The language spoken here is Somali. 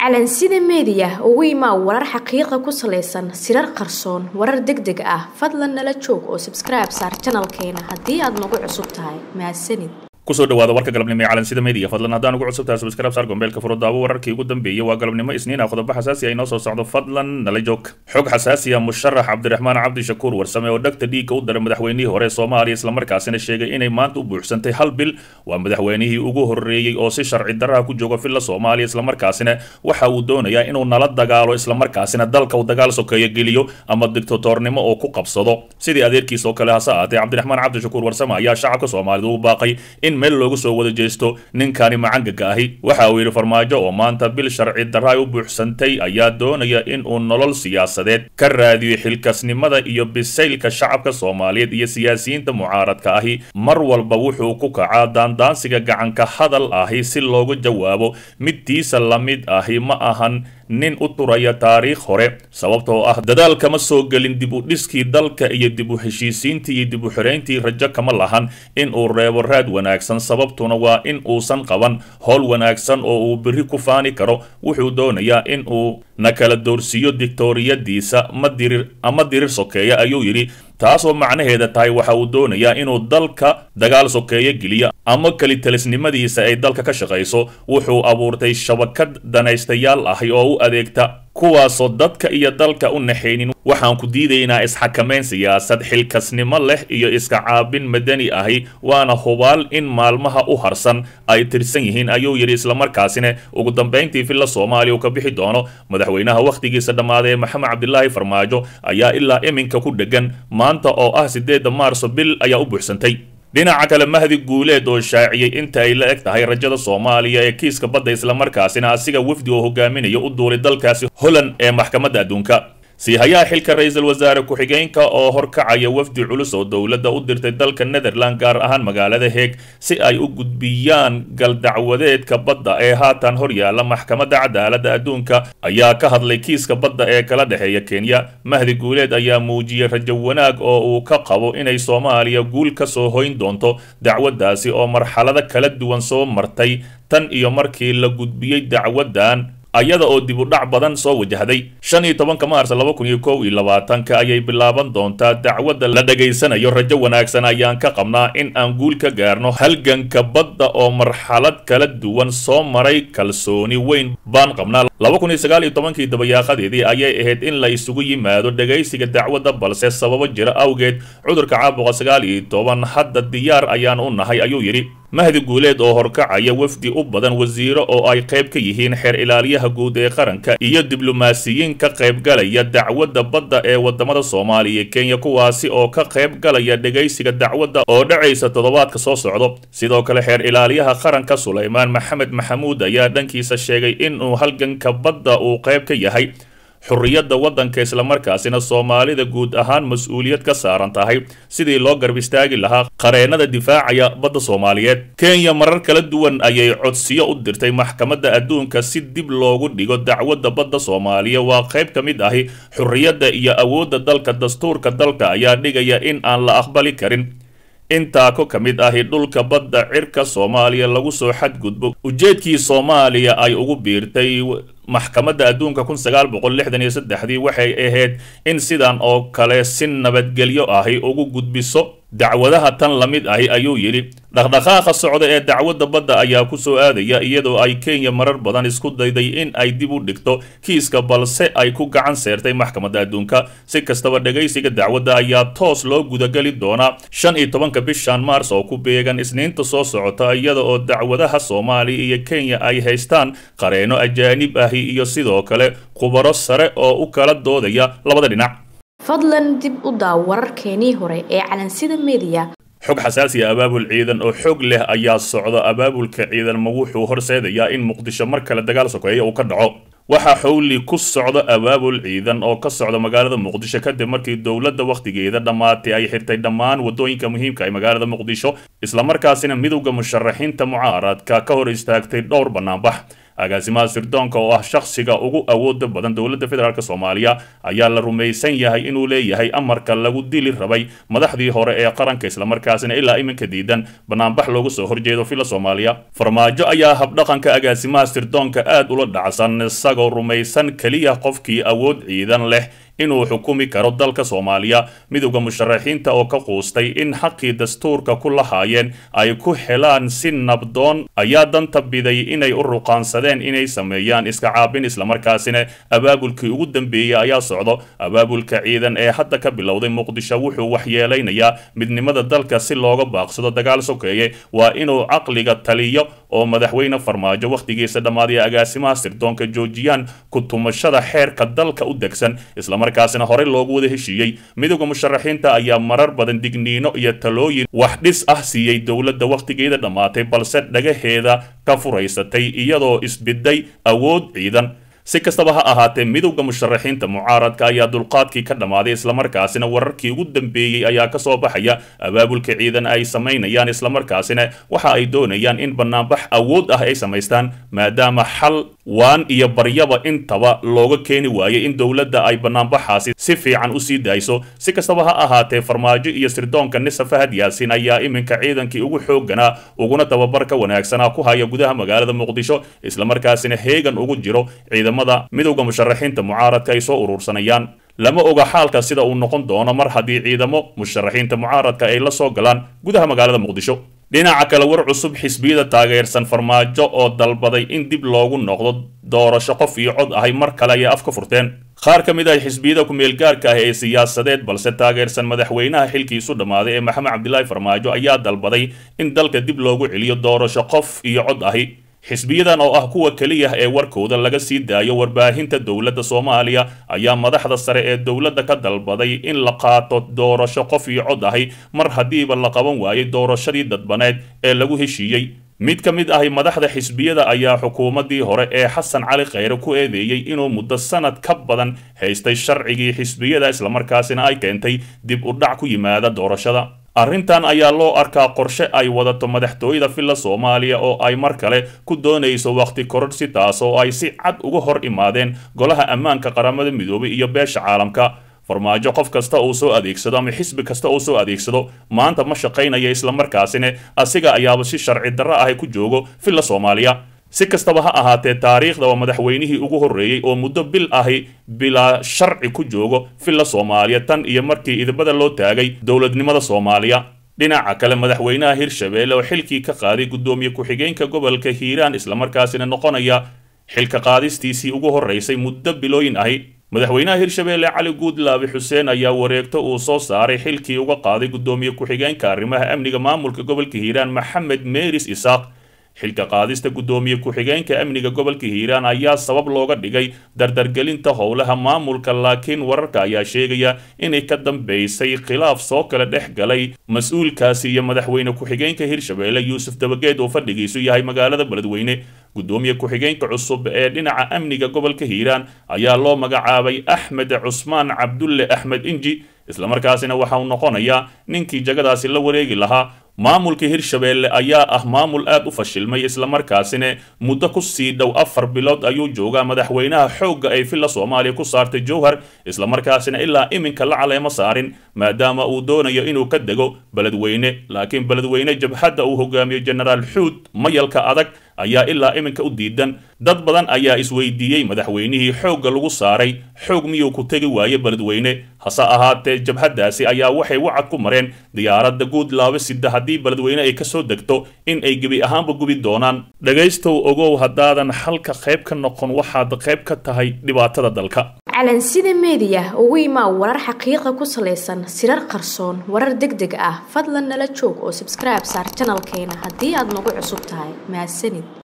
calansida meediya ugu imaa warar xaqiiqa ku salaysan sirar qarsoon warar deg deg ah fadlan nala joog oo sabskribe saar janalkeena haddii aad nagu cusub tahay mahadsanid kusoo dhawaada warka galabnimo ee calansida media fadlan haddaan ugu cusub tahay subscribe saar gombeelka furo daawo wararkii ugu dambeeyay waa galabnimo isniin ah qodobo xasaasi ah inoo soo socdo fadlan nala joog xog xasaasi ah musharax cabdiraxmaan cabdishakuur warsame oo dhagta dhiigga u daray madaxweynihii hore soomaaliya islamarkaasina sheegay inay maanta u buuxsantay hal bil waa madaxweynihii ugu horreeyey oo si sharci darraha ku jooga villa soomaaliya islamarkaasina waxa uu doonayaa inuu nala dagaalo islamarkaasina dalka uu dagaal sokeeyo geliyo ama dictatornimo oo ku qabsado sidii adeerkiis oo kale hase ahaatee cabdiraxmaan cabdishakuur warsame ayaa shacabka soomaalida ugu baaqay in meel loogu soo wada jeesto ninkani macangaga ahi waxa uu yidhi farmaajo oo maanta bil sharci darra ay u buuxsantay ayaa doonaya in uu nolol siyaasadeed ka raadiyo xilkasnimada iyo bisaylka shacabka soomaaliyeed iyo siyaasiyiinta mucaaradka ahi mar walba wuxuu ku kacaa daandaansiga gacanka hadal ahi si loogu jawaabo midtiisa la mid ahi ma ahan nin u turaya taariikh hore sababtoo ah dadaal kama soo gelin dib u dhiskii dalka iyo dib u heshiisiintii iyo dib u xirayntii rajo kama lahan in uu reebo raad wanaagsan sababtuna waa in uusan qaban howl wanaagsan oo uu berri ku faani karo wuxuu doonayaa in uu na kala doorsiiyo dictoriyadiisa ma dirir ama dirir sokeeya ayuu yidhi taasoo macnaheeda tahay waxa uu doonayaa inuu dalka dagaal sokeeyo geliyo ama kelitalisnimadiisa ay dalka ka shaqayso wuxuu abuurtay shabakad danaystayaal ahi oo u adeegta kuwaasoo dadka iyo dalka u naxaynin waxaan ku diidaynaa isxakamayn siyaasad xilkasnimo leh iyo iska caabin madani ahi waana hubaal in maalmaha u harsan ay tirsan yihiin ayuu yidhi islamarkaasina ugu dambayntii villa soomaaliya uu ka bixi doono madaxweynaha wakhtigiisa dhammaaday ee maxamed cabdilaahi farmaajo ayaa ilaa iminka ku dhegan maanta oo ah siddeedda maarso bil ayaa u buuxsantay dhinaca kale mahdi guuleed oo shaaciyey inta ay la eg tahay rajada soomaaliya ee kiiska badda islamarkaasina asiga wafdi oo hogaaminayo u duulay dalkaasi holland ee maxkamadda adduunka siihayaha xilka ra-iisul wasaare ku-xigeenka oo horkacaya wafdi culus oo dowladda u dirtay dalka netherland gaar ahaan magaalada heeg si ay u gudbiyaan galdacwadeedka badda ee haatan horyaala maxkamadda cadaaladda adduunka ayaa ka hadlay kiiska badda ee kala dhexeeya kenya mahdi guuleed ayaa muujiyey rajo wanaag oo uu ka qabo inay soomaaliya guul ka soo hoyn doonto dacwaddaasi oo marxalado kala duwan soo martay tan iyo markii la gudbiyey dacwaddan ayada oo dib u dhac badan soo wajahday shan iyo tobanka maars laba kun iyo kow iyo labaatanka ayay bilaaban doontaa dacwadda la dhegaysanayo rajo wanaagsan ayaan ka qabnaa in aan guul ka gaarno halganka badda oo marxalad kala duwan soo maray kalsooni weyn baan qabnaa laba kun iyo sagaal iyo tobankii dabayaaqadeedii ayay ahayd in la isugu yimaado dhegaysiga dacwadda balse sababo jira awgeed cudurka caabuqa sagaal iyo toban hadda diyaar ayaan u nahay ayuu yidhi mahdi guuleed oo horkacaya wafdi u badan wasiiro oo ay qayb ka yihiin xeer ilaaliyaha guud ee qaranka iyo diblomaasiyiin ka qaybgalaya dacwadda badda ee wadamada soomaaliya iyo kenya kuwaasi oo ka qayb galaya dhegaysiga dacwadda oo dhacaysa toddobaadka soo socdo sidoo kale xeer ilaaliyaha qaranka sulaymaan maxamed maxamuud ayaa dhankiisa sheegay inuu halganka badda uu qayb ka yahay xurriyadda waddanka islamarkaasina soomaalida guud ahaan mas-uuliyad ka saaran tahay sidii loo garb istaagi lahaa qareennada difaacaya badda soomaaliyeed kenya marar kala duwan ayay codsiyo u dirtay maxkamadda adduunka si dib loogu dhigo dacwadda badda soomaaliya waa qayb ka mid ahi xurriyadda iyo awoodda dalka dastuurka dalka ayaa dhigaya in aan la aqbali karin intaa ko ka mid ahi dhulka badda cirka soomaaliya lagu soo xadgudbo ujeedkii soomaaliya ay ugu biirtay maxkamadda adduunka kun sagaal boqol lixdan iyo saddexdii waxay ahayd in sidan oo kale si nabadgelyo ahi ugu gudbiso dacwadaha tan la mid ahi ayuu yidhi dhaqdhaqaaqa socda ee dacwadda badda ayaa ku soo aadaya iyadoo ay kenya marar badan isku dayday in ay dib u dhigto kiiska balse ay ku gacan seertay maxkamadda adduunka si kastaba dhegaysiga dacwadda ayaa toos loo gudageli doonaa shan iyo tobanka bishan maars oo ku beegan isniinta soo socota iyada oo dacwadaha soomaaliya iyo kenya ay haystaan qareeno ajaanib ahi iyo sidoo kale khubaro sare oo u kala doodaya labada dhinac fadlan dib u daaw wararkeenii hore ee calansida meediya xog xasaasiya abaabul ciidan oo xoog leh ayaa socda abaabulka ciidanma wuxuu horseedayaa in muqdisho mar kale dagaal sokeeya uu ka dhaco waxaa xowli ku socda abaabul ciidan oo ka socda magaalada muqdisho kadib markii dowladda wakhtigeeda dhammaatay ay xirtay dhammaan waddooyinka muhiimka ee magaalada muqdisho islamarkaasina midowda musharaxiinta mucaaradka ka hor istaagtay dhowr bannaanbax agaasimaha sirdoonka oo ah shakhsiga ugu awooda badan dowladda federaalk soomaaliya ayaa la rumaysan yahay inuu leeyahay amarka lagu dili rabay madaxdii hore ee qaranka islamarkaasina ilaa iminka diidan banaanbax loogu soo horjeedo fila soomaaliya farmaajo ayaa habdhaqanka agaasimaha sirdoonka aad ula dhacsan isagoo rumaysan keliya qofkii awood ciidan leh inuu xukumi karo dalka soomaaliya midowda musharaxiinta oo ka quustay in xaqii dastuurka ku lahaayeen ay ku helaan si nabdoon ayaa danta biday inay u ruqaansadeen inay sameeyaan iska caabin islamarkaasina abaabulkii ugu dambeeyey ayaa socdo abaabulka ciidan ee hadda ka bilowday muqdisho wuxuu waxyeelaynayaa midnimada dalka si looga baaqsado dagaal sokeeye waa inuu caqliga taliyo oo madaxweyne farmaajo wakhtigiisa dhammaaday agaasimaha sirdoonka joojiyaan ku tumashada xeerka dalka u degsan islamarkaasina horey loogu wada heshiiyey midowda musharaxiinta ayaa marar badan digniino iyo talooyin wax dhis ah siiyey dowladda wakhtigeeda dhammaatay balse dhagaheeda ka furaysatay iyadoo isbiday awood ciidan si kastaba ha ahaatee midowda musharaxiinta mucaaradka ayaa dulqaadkii ka dhammaaday islamarkaasina wararkii ugu dambeeyey ayaa kasoo baxaya abaabulka ciidan ay samaynayaan islamarkaasina waxa ay doonayaan in banaanbax awood ah ay samaystaan maadaama xal waan iyo baryaba intaba looga keeni waayay in dowladda ay banaanbaxaasi si fiican usii daayso si kastaba ha ahaatee farmaajo iyo sirdoonka nisa fahad yaasin ayaa iminka ciidankii ugu xoogganaa uguna tababarka wanaagsanaa ku haya gudaha magaalada muqdisho islamarkaasina heegan ugu jiro ciidamada midowda musharaxiinta mucaaradka ay soo urursanayaan lama oga xaalka sida uu noqon doono mar haddii ciidamo musharaxiinta mucaaradka ay la soo galaan gudaha magaalada muqdisho dhinaca kale war cusub xisbiyada taageersan farmaajo oo dalbaday in dib loogu noqdo doorasho qof iyo cod ahay mar kale ayay af ka furteen qaar ka mid ah xisbiyada ku-meelgaarka ah ee siyaasadeed balse taageersan madaxweynaha xilkiisu dhammaaday ee maxamed cabdilaahi farmaajo ayaa dalbaday in dalka dib loogu celiyo doorasho qof iyo cod ahi xisbiyadan oo ah kuwa keliya ee warkooda laga sii daayo warbaahinta dowladda soomaaliya ayaa madaxda sare ee dowladda ka dalbaday in la qaato doorasho qof iyo cod ahi mar haddiiba la qaban waayay doorashadii dadbaneed ee lagu heshiiyey mid ka mid ahi madaxda xisbiyada ayaa xukuumaddii hore ee xasan cali kheyre ku eedeeyey inuu muddo sanad ka badan haystay sharcigii xisbiyada islamarkaasina ay keentay dib u dhac ku yimaada doorashada arrintan ayaa loo arkaa qorshe ay wadato madaxtooyada villa soomaaliya oo ay mar kale ku doonayso wakhti kororsi taas oo ay si cad uga hor imaadeen golaha ammaanka qaramada midoobay iyo beesha caalamka farmaajo qof kasta uu soo adeegsado ama xisbi kasta uu soo adeegsado maanta ma shaqaynaya islamarkaasina asiga ayaaba si sharci darro ahi ku joogo villa soomaaliya si kastaba ha ahaatee taariikhda waa madaxweynihii ugu horreeyey oo muddo bil ahi bilaa sharci ku joogo villa soomaaliya tan iyo markii idibada loo taagay dowladnimada soomaaliya dhinaca kale madaxweynaha hirshabeelle oo xilkii ka qaaday guddoomiye ku-xigeenka gobolka hiiraan islamarkaasina noqonaya xilka qaadistiisii ugu horreysay muddo bilooyin ahi madaxweynaha hirshabeelle cali guudlaabi xuseen ayaa wareegto uu soo saaray xilkii uga qaaday guddoomiye ku-xigeenka arrimaha amniga maamulka gobolka hiiraan maxamed meeris isaaq xilka qaadista guddoomiye ku-xigeenka amniga gobolka hiiraan ayaa sabab looga dhigay dardargelinta howlaha maamulka laakiin wararka ayaa sheegaya inay ka dambeysay khilaaf soo kala dhex galay mas-uulkaasi iyo madaxweyne ku-xigeenka hirshabeelle yuusuf dabageed oo fadhigiisu yahay magaalada beledweyne guddoomiye ku-xigeenka cusub ee dhinaca amniga gobolka hiiraan ayaa loo magacaabay axmed cusmaan cabdulle axmed inji islamarkaasina waxa uu noqonayaa ninkii jagadaasi la wareegi lahaa maamulka hirshabeelle ayaa ah maamul aad u fashilmay islamarkaasina muddo ku sii dhow afar bilood ayuu joogaa madaxweynaha xoogga ay villa soomaaliya ku saartay jowhar islamarkaasina ilaa iminka la caleemo saarin maadaama uu doonayo inuu ka dego beledweyne laakiin beledweyne jabhadda uu hogaamiyo jenaraal xuud mayalka adag ayaa ilaa iminka u diidan dad badan ayaa isweydiiyey madaxweynihii xoogga lagu saaray xoog miyuu ku tegi waaye beledweyne hase ahaatee jabhaddaasi ayaa waxay wacad ku mareen diyaaradda guud laaba sida haddii beledweyne ay kasoo degto in ay gebi ahaanba gubi doonaan dhegaystow ogow haddaadan xalka qayb ka noqon waxaad qayb ka tahay dhibaatada dalka calansida meediya ugu imaa warar xaqiiqa ku salaysan sirar qarsoon warar deg deg ah fadlan nala joog oo sabskribe saar janalkeena haddii aad nagu cusub tahay mahadsanid